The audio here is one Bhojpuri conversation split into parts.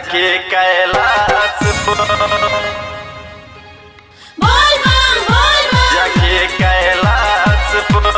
जाके कैलाश पर बोल बम बोल बम जाके कैलाश पर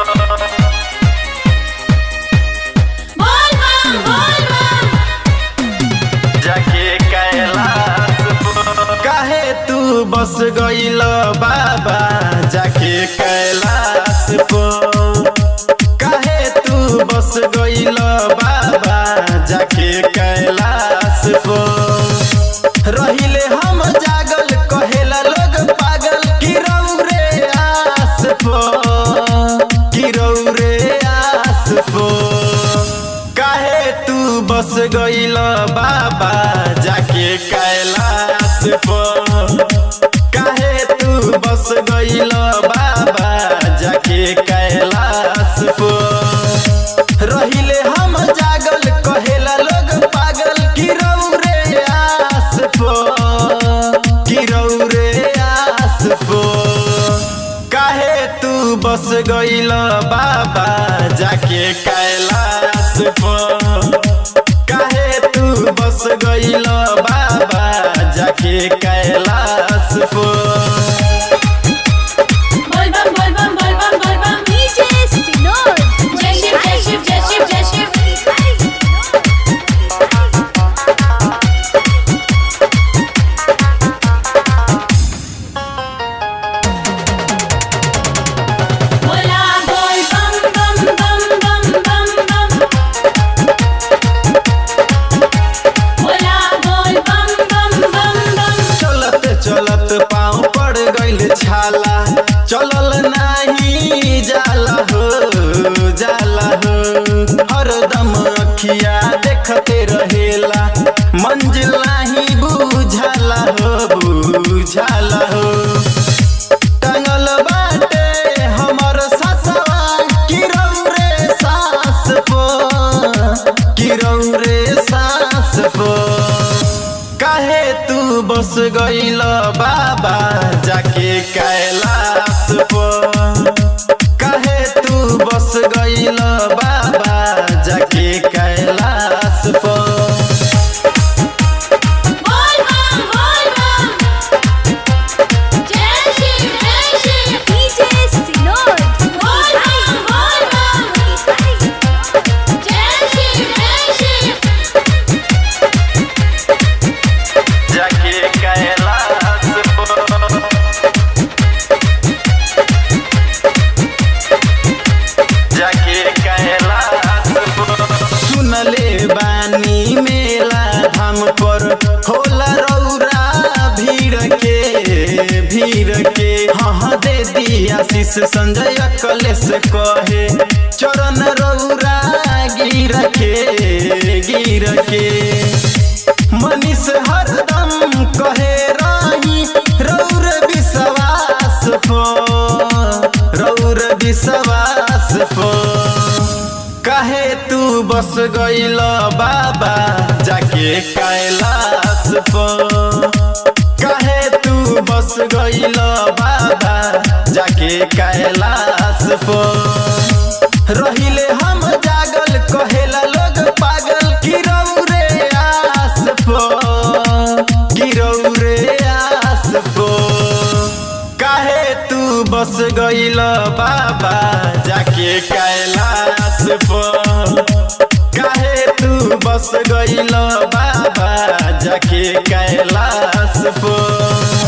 बोल बम बोल बम जाके कैलाश पर काहे तू बस गईल बाबा जाके कैलाश पर काहे तू बस गईल बाबा जाके कैलाश पर रहिले हम जागल कहेला लोग पागल कि रे आस पर कि रे आस पर काहे तू बस गईल बाबा जाके कैलाश पर काहे तू बस गईल बाबा जाके कैलाश पर रहिले हम जागल कहेला लोग पागल कि रे आस पर कि रे आस पर काहे तू बस गईल बाबा जाके कैलाश पर काहे तू बस गईल बाबा जाके कैलाश पर बोल बम बोल बम बोल बम बोल बम DJ Sinod. जय शिव जय शिव जय शिव जय शिव बोला बोल बम बम बम बम बम बम बोला बोल बम बम बम बम चलत चलत पाँव पड़ गईल छाला चलल नाही जाला हो जाला हो हरदम अखिया देखते रहेला मंजिल नाही बुझाला हो बुझाला हो टांगल बाटे हमर ससवा किरौ रे सास पो किरौ रे सास पो काहे तू बस गईल बाबा जाके कैलाश पो काहे तू बस गईल बाबा जाके कैलाश पो बोल बम बोल बम जय शिव जय शिव DJ Sinod. बोल बम बोल बम जय शिव जय शिव जाके कैलाश पर जाके कैलाश पर सुनले बानी मेला धाम पर होला रौरा भीड़ के भीड़ के हाँ दे दिया आशीष संजय कलेश कहे चरण रौरा गिर के गिर के मनीष हरदम कहे रही रौर विश्वास पो रौर विश्वास पो काहे तू बस गईल बाबा जाके कैलाश पर काहे तू बस गईल बाबा जाके कैलाश पर रहिले हम जागल कहेला लोग पागल कि रे आस पर कि रे आस पर काहे तू बस गईल बाबा जाके कैलाश पर काहे तू बस गईल बाबा जाके कैलाश पर